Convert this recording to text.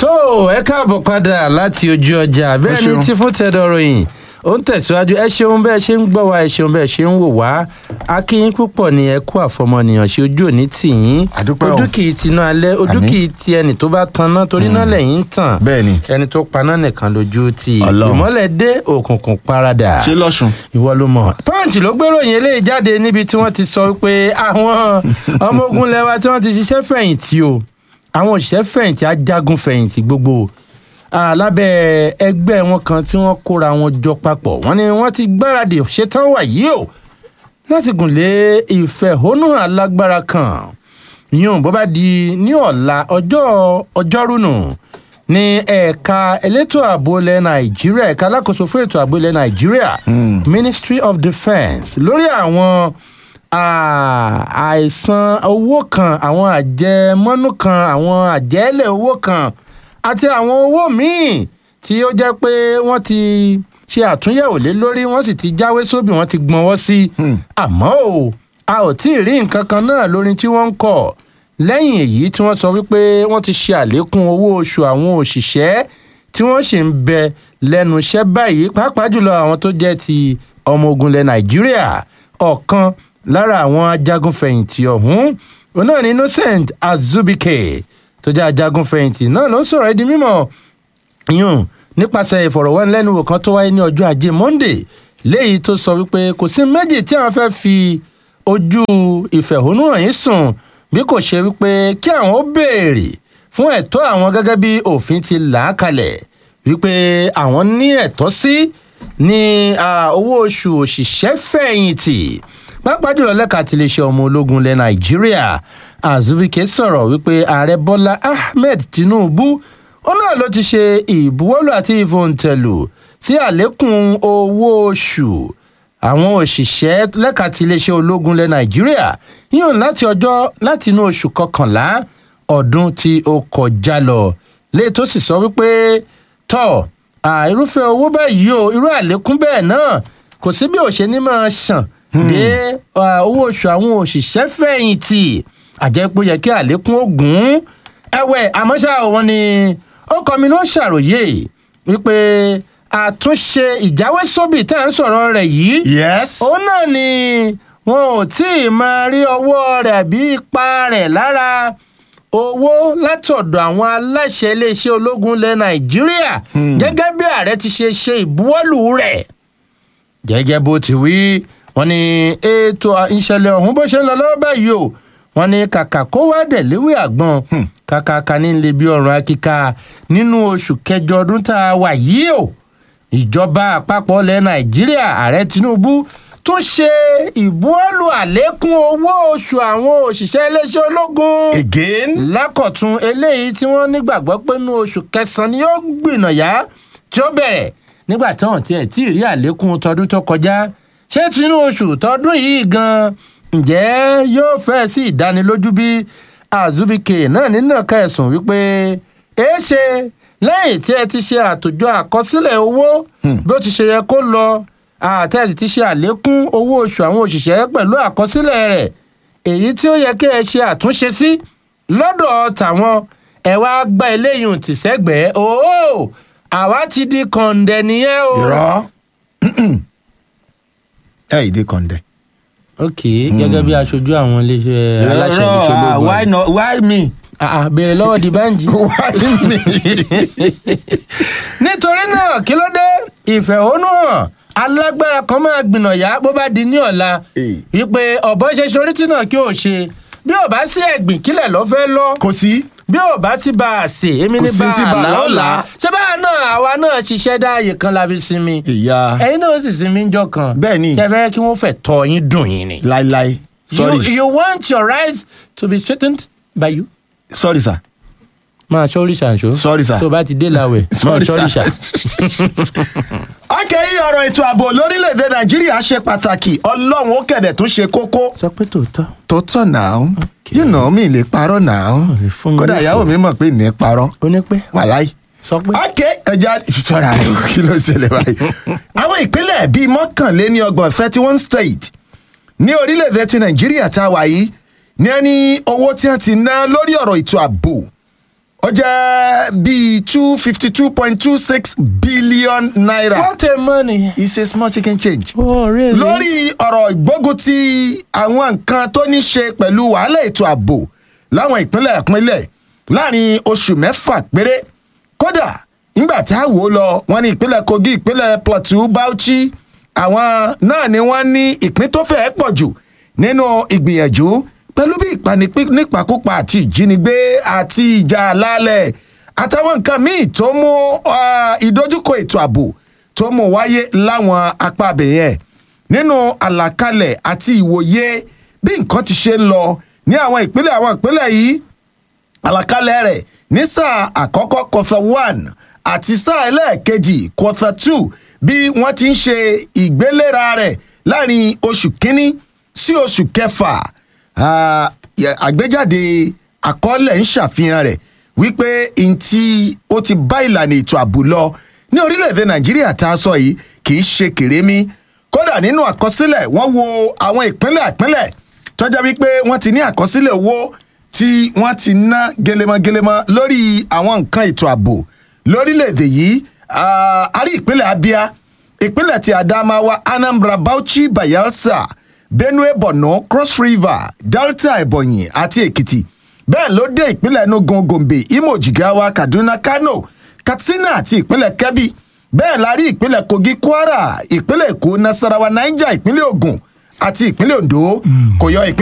tó ẹ káàbọ̀ padà láti ojú ọjà bẹ́ẹ̀ ni ṣeun. tí fún tẹ̀dọ̀ ròyìn ó ń tẹ̀síwájú ẹ ṣeun bẹ́ẹ̀ ṣe ń gbọ́ wa ẹ ṣeun bẹ́ẹ̀ ṣe ń wò wá akínyín púpọ̀ ni ẹ kú àfọmọnìyàn ṣe ojú òní tì yín Àdúpẹ́ o. ojú kì í tiná alẹ́ ojú Àmín. kì í ti ẹni tó bá tanná torí náà lẹ́yìn ń tàn bẹ́ẹ̀ ni ẹni tó paná nìkan lójú ti Ọlọ́run. ìmọ́lẹ̀ dé òkùnkùn paradà ṣé lọ́sùn. ìwọ ló mọ. punch ló gbéròyìn eléyìí jáde níbi tí wọ́n ti sọ pé àwọn ọmọ ogun lẹ́wà tí wọ́n ti ṣiṣẹ́ fẹ̀yìntì o àwọn òṣìṣẹ́ fẹ̀yìntì ajagun fẹ̀yìntì gbogbo ah, lábẹ́ ẹgbẹ́ wọn kan tí wọ́n kóra wọn jọ papọ̀ wọ́n ní wọ́n ti gbáradì ṣetán wà yìí o láti gùn lé ìfẹ̀hónúhàn alágbára kan yíyún bó bá di ní ọ̀la ọjọ́ ọjọ́rú nù ní ẹ̀ka elétò ààbò ilẹ̀ nàìjíríà ẹ̀ka alákòóso fún ètò ààbò ilẹ̀ nàìjíríà ministry of defence lórí àwọn ah, àìsàn owó kan àwọn àjẹmọ́nú kan àwọn àjẹ́lẹ̀ owó kan àti àwọn owó míì tí ó jẹ́ pé wọ́n ti ṣe àtúnyẹ̀wò lé lórí wọ́n sì ti jáwé sóbì wọ́n ti gbọ́nwọ́ sí àmọ́ o a ò tí ì rí nǹkan kan náà lórí tí wọ́n ń kọ̀ lẹ́yìn èyí tí wọ́n sọ wípé wọ́n ti ṣe àlékún owó oṣù àwọn òṣìṣẹ́ tí wọ́n sì ń bẹ lẹ́nu iṣẹ́ báyìí pàápàá jùlọ àwọn tó jẹ́ ti ọmọ ogun ilẹ̀ nàìjíríà ọ̀kan lára àwọn ajagunfẹ̀yìntì ọ̀hún òun náà ni innocent azubike tó jẹ́ ajagunfẹ̀yìntì náà ló ń sọ̀rọ̀ ẹ́ di mímọ́ yún nípasẹ̀ ìfọ̀rọ̀wánilẹ́nuwò kan tó wáyé ní ọjọ́ ajé monde léyìí tó sọ wípé kò sí méjì tí àwọn fẹ́ fi ojú ìfẹ̀hónúhàn yìí sùn bí kò ṣe wípé kí àwọn ó béèrè fún ẹ̀tọ́ àwọn gẹ́gẹ́ bí òfin ti là á kalẹ̀ wípé àwọn ní ẹ̀tọ́ sí ní ah, owó oṣù òṣìṣẹ́ fẹ̀yìntì pàápàá jùlọ lẹ́ka tí iléeṣẹ́ ọmọ ológun ilẹ̀ nàìjíríà azubike sọ̀rọ̀ wípé ààrẹ bọ́lá ahmed tinubu ó náà ló ti ṣe ìbuwọ́lù àti ìfòǹtẹ̀lù sí àlékún owó oṣù àwọn òṣìṣẹ́ lẹ́ka tí iléeṣẹ́ ológun ilẹ̀ nàìjíríà yíyan láti ọjọ́ láti inú oṣù kọkànlá ọdún tí ó kọjá lọ lè tó sì sọ wípé tọ́ à, irúfẹ́ owó báyìí o irú àlékún bẹ́ẹ̀ náà kò sí bí òṣè ní máa ṣàn dé à, owó oṣù àwọn òṣìṣẹ́ fẹ̀yìntì àjẹpọ̀ yẹ kí àlékún ó gùn ún ẹ̀wẹ̀ àmọ́ ṣá o, wọ́n ní ó kọ́ mi ló ṣàròyé wípé àtúnṣe ìjáwésóbì tá à ń sọ̀rọ̀ rẹ̀ yìí yes. òun náà ni wọn ò tí ì máa rí ọwọ́ rẹ̀ bí ipa rẹ̀ lára owó látọ̀dọ̀ àwọn aláṣẹ iléeṣẹ́ ológun ilẹ̀ nàìjíríà gẹ́gẹ́ bí ààrẹ ti ṣe ṣe ìbuwọ́lù rẹ̀ gẹ́gẹ́ bó ti wí wọ́n ní ètò ìṣẹ̀lẹ̀ ọ̀hún bó ṣe ń lọ lọ́wọ́ báyìí o wọ́n ní kàkà kó wá dẹ̀ léwé àgbọn kàkà kan ní lè bí ọ̀run akíka nínú oṣù kẹjọ ọdún tá a wà yìí o ìjọba àpapọ̀ ilẹ̀ nàìjíríà ààrẹ tinubu tún ṣe ìbuwọ́lù àlékún owó oṣù àwọn òṣìṣẹ́ iléeṣẹ́ ológun again. lákọ̀tún eléyìí tí wọ́n nígbàgbọ́ pé nínú oṣù kẹsàn-án ni yóò gbìnàyà tí ó bẹ̀rẹ̀ nígbà tí wọ́n tiẹ̀ tí ì rí àlékún tọdún tó kọjá ṣé tinú oṣù tọdún yìí gan ǹjẹ́ yóò fẹ́ sí ìdánilójú bí azubike náà nínú kẹsùn wípé èé ṣe lẹ́yìn tí ẹ ti ṣe àtòjọ àkọsílẹ̀ owó bí ó ti ṣe yẹ kó lọ àtẹ̀sí ti ṣe àlékún owó oṣù àwọn òṣìṣẹ́ pẹ̀lú àkọsílẹ̀ rẹ̀ èyí tí ó yẹ kí ẹ ṣe àtúnṣe sí lọ́dọ̀ tàwọn ẹ wá gba eléyìí tì sẹ́gbẹ̀ẹ́ ooo àwa ti di kọ̀ǹdẹ̀ nìyẹn o. irọ́ ẹ ìdí kọ̀ǹdẹ̀. ok gẹ́gẹ́ bí aṣojú àwọn iléeṣẹ́ aláṣẹ Irọ́, iléeṣẹ́ ah, ológun why not why me. Ah, ah, béèrè lọ́wọ́ di báńjì. why me. nítorí náà kí ló dé ìfẹ̀hónúhàn alágbára kan máa gbìnàyà bó bá di ní ọ̀la Eh. wípé ọ̀bọ ṣe sorítì náà kí o ṣe bí ò bá sí ẹ̀gbìn kílẹ̀ lọ́ fẹ́ lọ kò sí. bí ò bá sí bá a sè èmi Kò ní sí bá tí a bá a là ó là là. á ṣé báà náà àwa náà ṣiṣẹ́ dáàyè kan la fi sinmi ìyá ẹ̀yin náà ó sì sinmi ńjọ́ kan Bẹ́ẹ̀ ni. ṣe fẹ́ kí wọ́n fẹ́ tọ́ yín dùn yín ni. láíláí sorry you, you want your rights to be straightened by you. sorry sir máa ṣọ́rí ṣàǹṣó. Sorry, sir. tó bá ti dé làwẹ̀ máa Sorry, ṣọ́rí sir. ṣà. ọkẹ́ yìí ọ̀rọ̀ ètò ààbò lórílẹ̀‐èdè nàìjíríà ṣe pàtàkì ọlọ́run ó kẹ̀dẹ̀ tún ṣe kókó. sọ pé tòótọ́. tó tọ̀ náà you know mi lè parọ́ náà lè fún mi kódà léṣe. ìyàwó mi mọ̀ pé ní parọ́ ó ní pẹ́ wàláì. sọ pé. ọkẹ́ ẹja sọ̀rọ̀ àrẹ kí ló ṣẹlẹ̀ báyìí. àwọn ìpínlẹ̀ bíi mọ́kànléní ọgbọ̀n thirty one state ní orílẹ̀-èdè ti nàìjíríà tá a wà yìí ní ẹni owó tí wọ́n ti ná lórí ọ̀rọ̀ ètò ààbò ó jẹ́ bíi two fifty two point two six billion naira what a money. it's a small chicken change. oh really. lórí ọ̀rọ̀ ìgbógun ti àwọn nǹkan tó ní ṣe pẹ̀lú wàhálà ètò ààbò láwọn ìpínlẹ̀ ìpínlẹ̀ láàrin oṣù mẹ́fà péré kódà nígbà tí a wò ó lọ wọn ní ìpínlẹ̀ kogi ìpínlẹ̀ plateau bauchi àwọn náà ni wọ́n ní ìpín tó fẹ́ẹ́ pọ̀ jù nínú ìgbìyànjú pẹ̀lú bí ìpanipín nípakúpa àti ìjínigbé àti ìjà àlàálẹ̀ àtàwọn nǹkan míì tó mú ah, ìdojúkọ ètò ààbò tó mú wáyé láwọn apá abẹ̀yẹn nínú àlàkalẹ̀ àti ìwòye bí nǹkan ti ṣe ń lọ ní àwọn ìpínlẹ̀ àwọn ìpínlẹ̀ yìí àlàkalẹ̀ rẹ̀ ní sáà àkọ́kọ́ kọfà one àti sáà ẹlẹ́ẹ̀kejì kọfà two bí wọ́n ti ń ṣe ìgbélera rẹ̀ láàrin oṣù kínní sí oṣù kẹfà Ah, yẹ- àgbéjáde àkọọ́lẹ̀ ń ṣàfihàn rẹ̀ wípé ntí ó ti bá ìlànà ètò ààbò lọ ní orílẹ̀-èdè nàìjíríà tá a sọ yìí kì í ṣe kèrémí kódà nínú àkọsílẹ̀ wọ́n wo àwọn ìpínlẹ̀ ìpínlẹ̀ tọ́jà wípé wọ́n ti ní àkọsílẹ̀ owó tí wọ́n ti ná gelemọ́gelemọ́ lórí àwọn nǹkan ètò ààbò lórílẹ̀‐èdè yìí Ah, a rí ìpínlẹ̀ abia ìpínlẹ̀ ti adamawa anambra bauchi bayelsa benue borno cross river delta ebonyi àti èkìtì bẹ́ẹ̀ ló dé ìpínlẹ̀ enugu gombe imo jigawa kaduna kano katsina àti ìpínlẹ̀ kebbi bẹ́ẹ̀ la rí ìpínlẹ̀ kogi kwara ìpínlẹ̀ èkó nasarawa niger ìpínlẹ̀ ogun àti ìpínlẹ̀ ondo kò yọ ìpínlẹ̀.